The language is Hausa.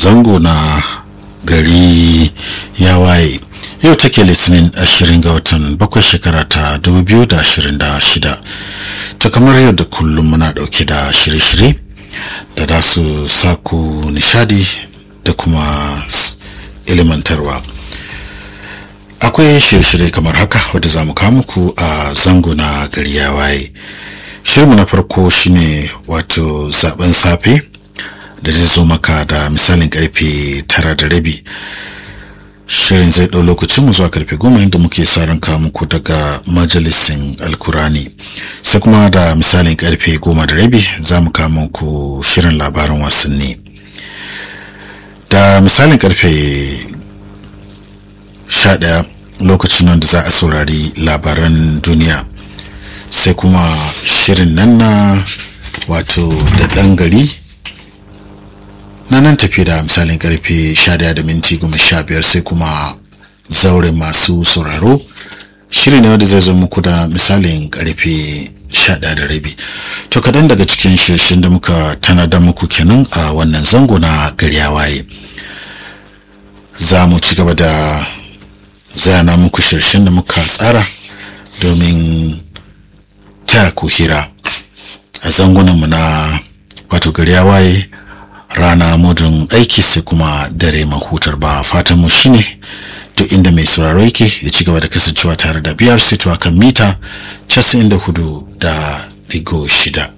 zango na gari ya waye yau take litinin 20 ga watan bakwai shekara ta 2026 ta kamar yau da kullum muna dauke da shirye-shirye da za su saku nishadi da kuma ilimantarwa akwai shirye-shirye kamar haka wadda za mu kawo muku a zango na gari ya waye shirinmu na farko shine wato zaben safe da zai zo maka da misalin karfe tara da rabi shirin zai ɗau lokacin mu zuwa karfe goma inda muke sa ran kawo muku daga majalisin alkurani sai kuma da misalin karfe goma da rabi za mu kawo muku shirin labaran wasanni da misalin karfe sha ɗaya lokacin nan da za a saurari labaran duniya sai kuma shirin nan na wato da ɗan gari na nan tafi da misalin karfe 11 da minti 15 sai kuma zauren masu sauraro shiri ne wanda zai zo muku da misalin karfe 11 da rabi to kadan daga cikin shirshin da muka tanada muku kenan a wannan zango na gari waye za mu ci gaba da zana muku shirshin da muka tsara domin taya ku hira a zangunanmu na wato gari waye rana mudun aiki sai kuma dare mahutar ba fatan mu shine duk inda mai sauraro yake ya ci gaba da kasancewa tare da biyar sito kan mita 94 da digo shida